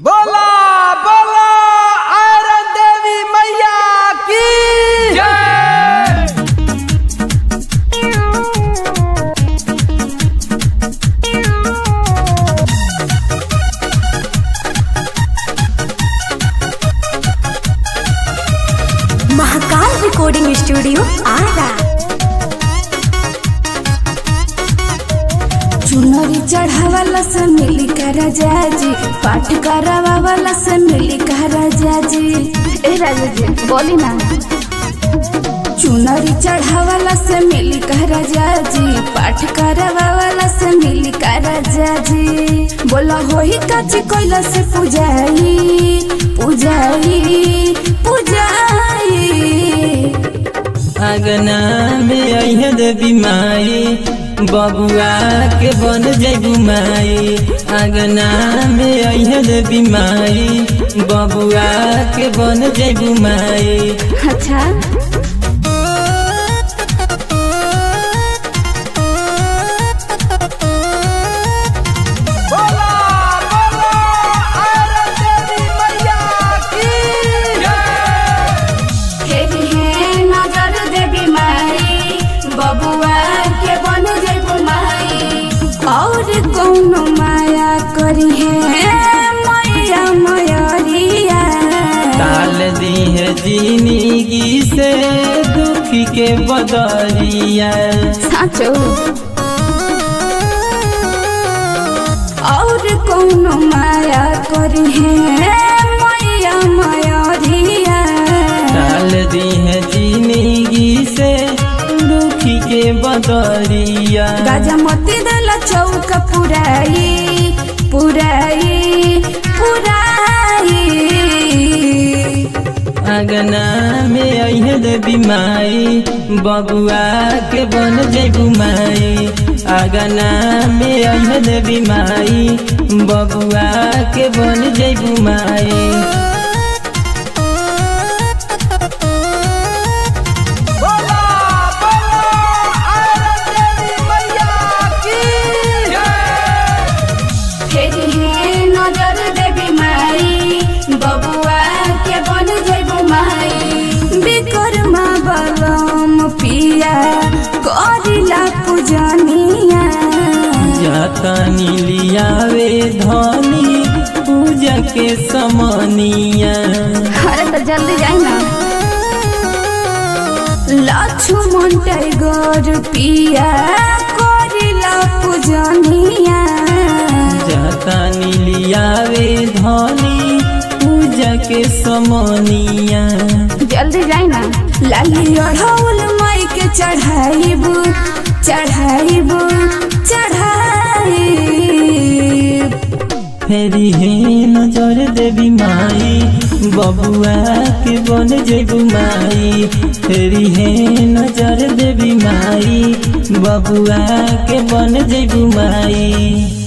बोला बोला आयरन देवी मैया की जय महाकाल रिकॉर्डिंग स्टूडियो आरा चुनरी चढ़ावाला से मिली का राजा जी पाठ करावाला से मिली का राजा जी ए राजा जी बोली ना चुनरी चढ़ावाला से मिली का राजा जी पाठ करावाला से मिली का राजा जी बोला होई काची कोइला से पूजाई पूजाई पूजाई अगना में अहे देवी माई बबुआ के बन जैबू माई अगना में अहे देवी माई बबुआ के बन जैबू माई अच्छा बोला बोला आयरन देवी मैया की जय फेरी है नजर देवी माई बबुआ के बन जेबू माई और कौनो माया करी है मैया मयरिया ताल दी है जिंदगी से दुखी के बदरिया साचो और कौनो माया करी है मैया मयरिया ताल दी है जिंदगी से दुखी के बदरिया गाजा मती दल चौक पुराई पुराई पुराई अगना में अहे देवी माई बबुआ के बन जैबू माई अगना में अहे देवी माई बबुआ के बन जैबू माई बोला बोला आयरन देवी मैया की जय फेर हे नजर देवी माई बबुआ के बन जेबू माई विकर्मा बलम पिया करिला पूजनिया जातानी लियावे धनी पूजा के समनिया अरे तो जल्दी जाई ना लक्ष्मण टाइगर पिया करिला पूजनिया जातानी लियावे धनी पूजा के समनिया जल्दी जाई ना लाली अढ़ौल माई के चढ़ाइबू चढ़ाइबू चढ़ाई फेरी हे नजर देवी माई बबुआ के बन जेबू माई फेरी हे नजर देवी माई बबुआ के बन जेबू माई